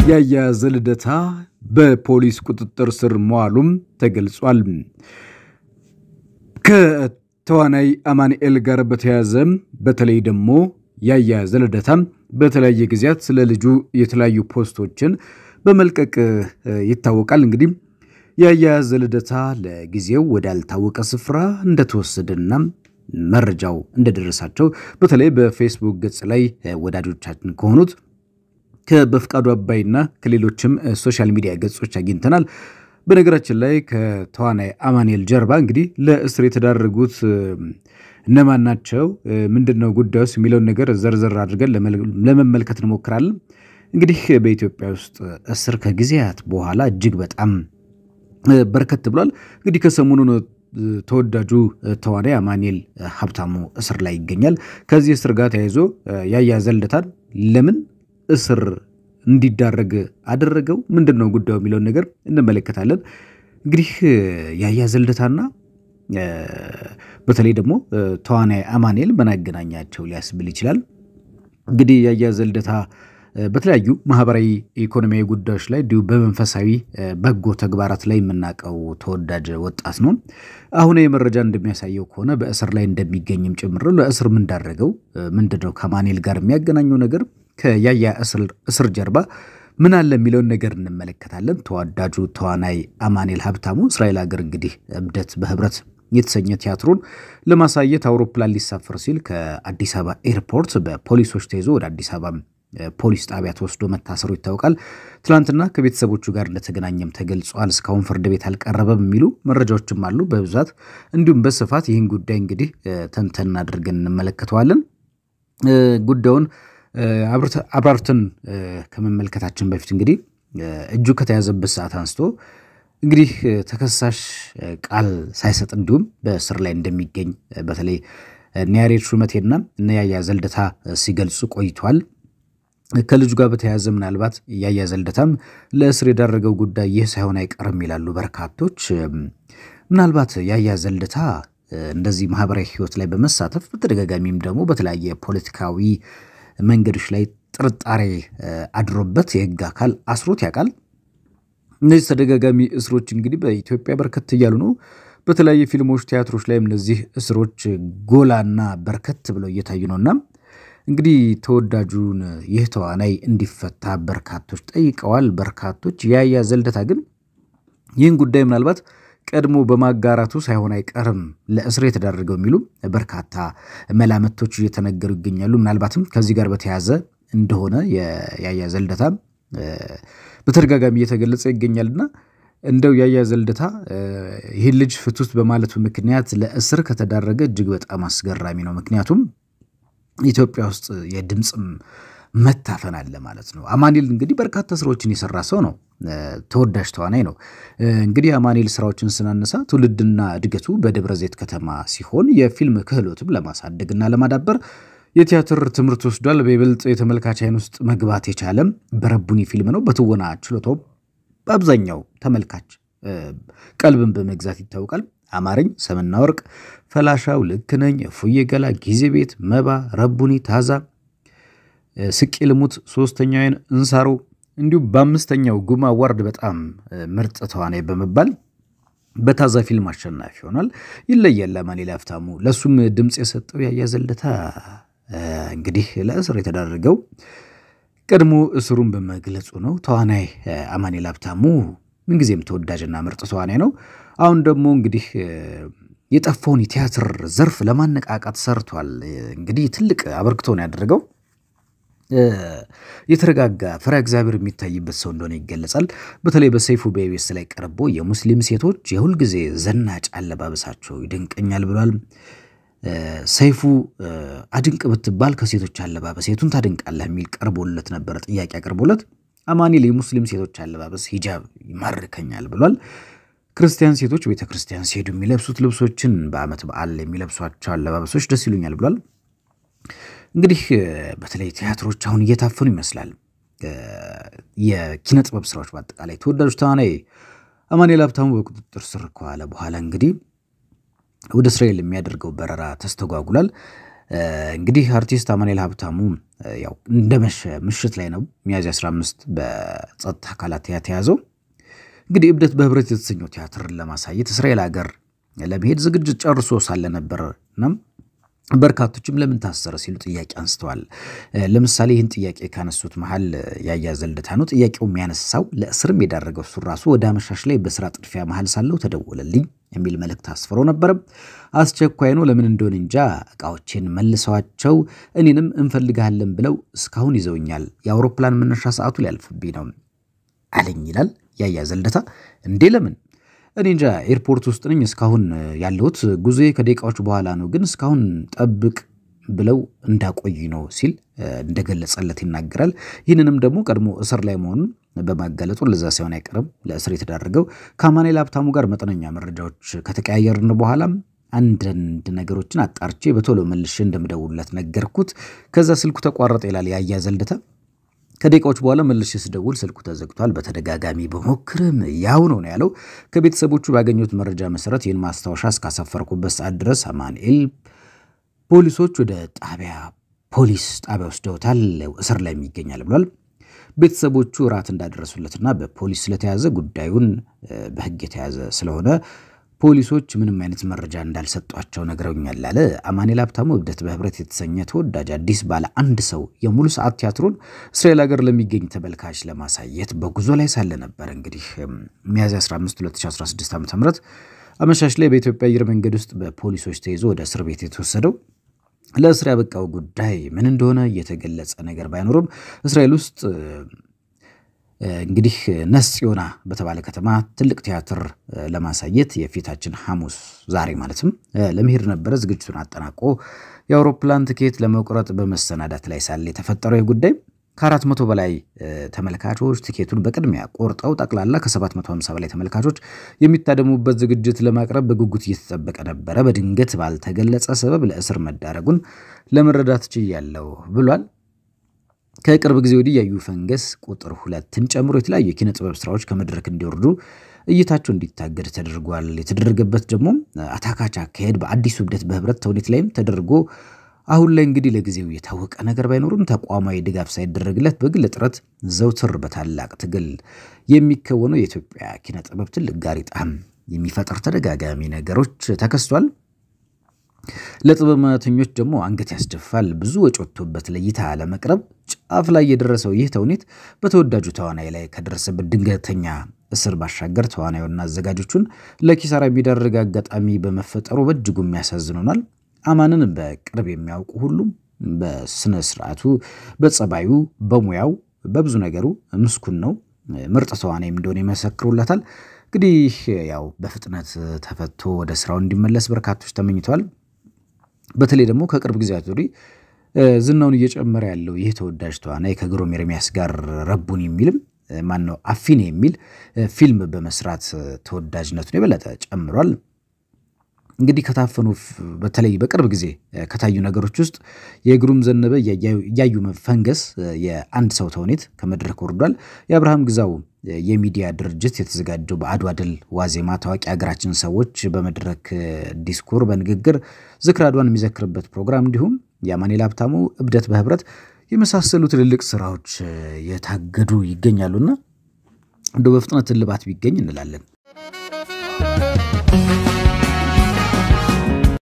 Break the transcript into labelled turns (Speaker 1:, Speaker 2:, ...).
Speaker 1: ያያዘ ልደታ በፖሊስ ቁጥጥር ስር መዋሉም ተገልጿል። ከተዋናይ አማኑኤል ጋር በተያያዘ በተለይ ደግሞ ያያዘ ልደታ በተለያየ ጊዜያት ስለ ልጁ የተለያዩ ፖስቶችን በመልቀቅ ይታወቃል። እንግዲህ ያያዘ ልደታ ለጊዜው ወዳልታወቀ ስፍራ እንደተወሰደና መረጃው እንደደረሳቸው በተለይ በፌስቡክ ገጽ ላይ ወዳጆቻችን ከሆኑት በፍቃዱ አባይና ከሌሎችም ሶሻል ሚዲያ ገጾች አግኝተናል። በነገራችን ላይ ከተዋናይ አማኑኤል ጀርባ እንግዲህ ለእስር የተዳረጉት እነማን ናቸው፣ ምንድን ነው ጉዳዩስ የሚለውን ነገር ዘርዘር አድርገን ለመመልከት እንሞክራለን። እንግዲህ በኢትዮጵያ ውስጥ እስር ከጊዜያት በኋላ እጅግ በጣም በርከት ብሏል። እንግዲህ ከሰሞኑ ተወዳጁ ተዋናይ አማኑኤል ሀብታሙ እስር ላይ ይገኛል። ከዚህ እስር ጋር ተያይዞ ያያዘ ልደታን ለምን እስር እንዲዳረግ አደረገው? ምንድን ነው ጉዳዩ የሚለውን ነገር እንመለከታለን። እንግዲህ ያያዘ ልደታና በተለይ ደግሞ ተዋናይ አማኑኤል ምን አገናኛቸው ሊያስብል ይችላል። እንግዲህ ያያዘ ልደታ በተለያዩ ማህበራዊ፣ ኢኮኖሚያዊ ጉዳዮች ላይ እንዲሁም በመንፈሳዊ በጎ ተግባራት ላይ የምናውቀው ተወዳጅ ወጣት ነው። አሁን የመረጃ እንደሚያሳየው ከሆነ በእስር ላይ እንደሚገኝም ጭምር ነው። ለእስር ምን ዳረገው? ምንድን ነው ከአማኑኤል ጋር የሚያገናኘው ነገር ከያያ እስር ጀርባ ምን አለ የሚለውን ነገር እንመለከታለን። ተወዳጁ ተዋናይ አማኑኤል ሀብታሙ እስራኤል ሀገር እንግዲህ እብደት በህብረት የተሰኘ ቲያትሩን ለማሳየት አውሮፕላን ሊሳፈር ሲል ከአዲስ አበባ ኤርፖርት በፖሊሶች ተይዞ ወደ አዲስ አበባ ፖሊስ ጣቢያ ተወስዶ መታሰሩ ይታወቃል። ትናንትና ከቤተሰቦቹ ጋር እንደተገናኘም ተገልጿል። እስካሁን ፍርድ ቤት አልቀረበም የሚሉ መረጃዎችም አሉ በብዛት እንዲሁም በስፋት ይህን ጉዳይ እንግዲህ ተንተን አድርገን እንመለከተዋለን ጉዳዩን አብራርተን ከመመልከታችን በፊት እንግዲህ እጁ ከተያዘበት ሰዓት አንስቶ እንግዲህ ተከሳሽ ቃል ሳይሰጥ እንዲሁም በእስር ላይ እንደሚገኝ በተለይ ኒያሬድ ሹመቴና እነ ያያዘ ልደታ ሲገልጹ ቆይቷል። ከልጁ ጋር በተያያዘ ምናልባት ያያዘ ልደታም ለእስር የዳረገው ጉዳይ ይህ ሳይሆን አይቀርም ይላሉ በርካቶች። ምናልባት ያያዘ ልደታ እንደዚህ ማህበራዊ ሕይወት ላይ በመሳተፍ በተደጋጋሚም ደግሞ በተለያየ ፖለቲካዊ መንገዶች ላይ ጥርጣሬ አድሮበት የህግ አካል አስሮት ያውቃል። እነዚህ ተደጋጋሚ እስሮች እንግዲህ በኢትዮጵያ በርከት እያሉ ነው። በተለያዩ ፊልሞች፣ ቲያትሮች ላይም እነዚህ እስሮች ጎላና በርከት ብለው እየታዩ ነውና እንግዲህ ተወዳጁን ይህ ተዋናይ እንዲፈታ በርካቶች ጠይቀዋል። በርካቶች ያያዘ ልደታ ግን ይህን ጉዳይ ምናልባት ቀድሞ በማጋራቱ ሳይሆን አይቀርም ለእስር የተዳረገው የሚሉ በርካታ መላምቶች እየተነገሩ ይገኛሉ። ምናልባትም ከዚህ ጋር በተያያዘ እንደሆነ ያያዘ ልደታ በተደጋጋሚ እየተገለጸ ይገኛልና እንደው ያያዘ ልደታ ይህን ልጅ ፍቱት በማለቱ ምክንያት ለእስር ከተዳረገ እጅግ በጣም አስገራሚ ነው። ምክንያቱም ኢትዮጵያ ውስጥ የድምፅም መታፈን አለ ማለት ነው። አማኑኤል እንግዲህ በርካታ ስራዎችን የሰራ ሰው ነው። ተወዳጅ ተዋናይ ነው። እንግዲህ አማኑኤል ስራዎችን ስናነሳ ትውልድና እድገቱ በደብረ ዘይት ከተማ ሲሆን የፊልም ክህሎትም ለማሳደግና ለማዳበር የቲያትር ትምህርት ወስዷል። በይበልጥ የተመልካች አይን ውስጥ መግባት የቻለም በረቡኒ ፊልም ነው። በትወና ችሎታው በአብዛኛው ተመልካች ቀልብን በመግዛት ይታወቃል። አማረኝ፣ ሰምና ወርቅ፣ ፈላሻው፣ ልክ ነኝ፣ እፉዬ ገላ፣ ጊዜ ቤት፣ መባ፣ ረቡኒ፣ ታዛ፣ ስቄ ልሙት፣ ሶስተኛው አይን፣ እንሳሮ እንዲሁም በአምስተኛው ጉማ አዋርድ በጣም ምርጥ ተዋናይ በመባል በታዛ ፊልም አሸናፊ ሆኗል። ይለያል አማኑኤል ሀብታሙ። ለእሱም ድምፅ የሰጠው ያያዘ ልደታ እንግዲህ ለእስር የተዳረገው ቀድሞ እስሩን በመግለጹ ነው። ተዋናይ አማኑኤል ሀብታሙ ምንጊዜም ተወዳጅና ምርጥ ተዋናይ ነው። አሁን ደግሞ እንግዲህ የጠፋውን የቲያትር ዘርፍ ለማነቃቃት ሰርቷል። እንግዲህ ትልቅ አበርክቶ ነው ያደረገው። የተረጋጋ ፈሪሃ እግዚአብሔር የሚታይበት ሰው እንደሆነ ይገለጻል። በተለይ በሰይፉ በኢቢኤስ ላይ ቀርቦ የሙስሊም ሴቶች የሁልጊዜ ዘናጭ አለባበሳቸው ይደንቀኛል ብሏል። ሰይፉ አድንቅ ብትባል ከሴቶች አለባበስ የቱን ታድንቃለህ የሚል ቀርቦለት ነበረ፣ ጥያቄ አቅርቦለት አማኑኤል የሙስሊም ሴቶች አለባበስ ሂጃብ ይማርከኛል ብሏል። ክርስቲያን ሴቶች ቤተ ክርስቲያን ሲሄዱ የሚለብሱት ልብሶችን በዓመት በዓል የሚለብሷቸው አለባበሶች ደስ ይሉኛል ብሏል። እንግዲህ በተለይ ቲያትሮች አሁን እየታፈኑ ይመስላል። የኪነ ጥበብ ስራዎች በአጠቃላይ ተወዳጁ ተዋናይ አማኑኤል ሀብታሙ በቁጥጥር ስር ከዋለ በኋላ እንግዲህ ወደ እስራኤል የሚያደርገው በረራ ተስተጓጉሏል። እንግዲህ አርቲስት አማኑኤል ሀብታሙ ያው እንደመሸ ምሽት ላይ ነው ሚያዝያ 15 በጸጥታ አካላት የተያዘው። እንግዲህ እብደት በህብረት የተሰኘው ቲያትርን ለማሳየት እስራኤል ሀገር ለመሄድ ዝግጅት ጨርሶ ሳለ ነበር እናም በርካቶችም ለምን ታሰረ ሲሉ ጥያቄ አንስተዋል። ለምሳሌ ይህን ጥያቄ ካነሱት መሀል ያያዘ ልደታ ነው። ጥያቄው የሚያነሳው ለእስርም የዳረገው እሱ ራሱ ወደ አመሻሽ ላይ በስራ ጥድፊያ መሀል ሳለው ተደወለልኝ የሚል መልእክት አስፍሮ ነበረ። አስቸኳይ ነው፣ ለምን እንደሆነ እንጃ። እቃዎቼን መልሰዋቸው እኔንም እንፈልግሃለን ብለው እስካሁን ይዘውኛል። የአውሮፕላን መነሻ ሰዓቱ ሊያልፍብኝ ነው አለኝ ይላል ያያዘ ልደታ። እንዴ ለምን እኔ እንጃ ኤርፖርት ውስጥ ነኝ እስካሁን ያለሁት ጉዞ ከደቂቃዎች በኋላ ነው፣ ግን እስካሁን ጠብቅ ብለው እንዳቆይ ነው ሲል እንደገለጸለት ይናገራል። ይህንንም ደግሞ ቀድሞ እስር ላይ መሆኑን በማጋለጡ ለዛ ሳይሆን አይቀርም ለእስር የተዳረገው። ከአማኑኤል ሀብታሙ ጋር መጠነኛ መረጃዎች ከተቀያየርን በኋላም አንዳንድ ነገሮችን አጣርቼ በቶሎ መልሼ እንደምደውልለት ነገርኩት። ከዛ ስልኩ ተቋረጠ ይላል ያያዘ ልደታ። ከደቂቃዎች በኋላ መልሼ ስደውል ስልኩ ተዘግቷል። በተደጋጋሚ በሞክርም ያው ነው ነው ያለው። ከቤተሰቦቹ ባገኙት መረጃ መሰረት ይህን ማስታወሻ እስካሰፈርኩበት ሰዓት ድረስ አማኑኤል ፖሊሶች ወደ ጣቢያ ፖሊስ ጣቢያ ወስደውታል፣ እስር ላይ ይገኛል ብሏል። ቤተሰቦቹ እራት እንዳደረሱለትና በፖሊስ ስለተያዘ ጉዳዩን በሕግ የተያዘ ስለሆነ ፖሊሶች ምንም አይነት መረጃ እንዳልሰጧቸው ነግረውኛል አለ አማኑኤል ሀብታሙ። እብደት በህብረት የተሰኘ ተወዳጅ አዲስ ባለ አንድ ሰው የሙሉ ሰዓት ቲያትሩን እስራኤል ሀገር ለሚገኝ ተመልካች ለማሳየት በጉዞ ላይ ሳለ ነበር እንግዲህ ሚያዝያ 15 2016 ዓ ም አመሻሽ ላይ በኢትዮጵያ አየር መንገድ ውስጥ በፖሊሶች ተይዞ ወደ እስር ቤት የተወሰደው። ለእስር ያበቃው ጉዳይ ምን እንደሆነ የተገለጸ ነገር ባይኖርም እስራኤል ውስጥ እንግዲህ ነስ ጽዮና በተባለ ከተማ ትልቅ ቲያትር ለማሳየት የፊታችን ሐሙስ ዛሬ ማለትም ለመሄድ ነበረ። ዝግጅቱን አጠናቆ የአውሮፕላን ትኬት ለመቁረጥ በመሰናዳት ላይ ሳለ የተፈጠረው ጉዳይ ከአራት መቶ በላይ ተመልካቾች ትኬቱን በቅድሚያ ቆርጠው ጠቅላላ ከ750 በላይ ተመልካቾች የሚታደሙበት ዝግጅት ለማቅረብ በጉጉት እየተጠበቀ ነበረ። በድንገት ባልተገለጸ ሰበብ ለእስር መዳረጉን ለመረዳት ችያለሁ ብሏል። ከቅርብ ጊዜ ወዲህ ያዩ ፈንገስ ቁጥር ሁለትን ጨምሮ የተለያዩ የኪነ ጥበብ ስራዎች ከመድረክ እንዲወርዱ እይታቸው እንዲታገድ ተደርጓል። የተደረገበት ደግሞ አታካች አካሄድ በአዲሱ እብደት በህብረት ተውኔት ላይም ተደርጎ አሁን ላይ እንግዲህ ለጊዜው የታወቀ ነገር ባይኖርም ተቋማዊ ድጋፍ ሳይደረግለት በግል ጥረት ዘውትር በታላቅ ትግል የሚከወነው የኢትዮጵያ ኪነ ጥበብ ትልቅ ጋሬጣም የሚፈጥር ተደጋጋሚ ነገሮች ተከስቷል። ለጥበብ ሙያተኞች ደግሞ አንገት ያስደፋል። ብዙ ወጪ ወጥቶበት ለእይታ ለመቅረብ ጫፍ ላይ የደረሰው ይህ ተውኔት በተወዳጁ ተዋናይ ላይ ከደረሰበት ድንገተኛ እስር ባሻገር ተዋናዩና አዘጋጆቹን ለኪሳራ የሚዳርግ አጋጣሚ በመፈጠሩ በእጅጉ የሚያሳዝኑናል። አማንን በቅርብ የሚያውቁ ሁሉም በስነ ስርዓቱ፣ በጸባዩ፣ በሙያው፣ በብዙ ነገሩ ምስኩን ነው። ምርጥ ተዋናይም እንደሆነ ይመሰክሩለታል። እንግዲህ ያው በፍጥነት ተፈቶ ወደ ስራው እንዲመለስ በርካቶች ተመኝተዋል። በተለይ ደግሞ ከቅርብ ጊዜያት ወዲህ ዝናውን እየጨመረ ያለው ይህ ተወዳጅ ተዋናይ ከግሩም ኤርሚያስ ጋር ረቡን የሚልም ማን ነው አፊኔ የሚል ፊልም በመስራት ተወዳጅነቱን የበለጠ ጨምሯል። እንግዲህ ከታፈኑ በተለይ በቅርብ ጊዜ ከታዩ ነገሮች ውስጥ የግሩም ዘነበ እያዩ ፈንገስ የአንድ ሰው ተውኔት ከመድረክ ወርዷል። የአብርሃም ግዛው የሚዲያ ድርጅት የተዘጋጀው በአድዋ ድል ዋዜማ ታዋቂ ሀገራችን ሰዎች በመድረክ ዲስኩር፣ በንግግር ዝክረ አድዋን የሚዘክርበት ፕሮግራም እንዲሁም የአማኑኤል ሀብታሙ እብደት በህብረት የመሳሰሉ ትልልቅ ስራዎች የታገዱ ይገኛሉና እንደው በፍጥነት እልባት ቢገኝ እንላለን።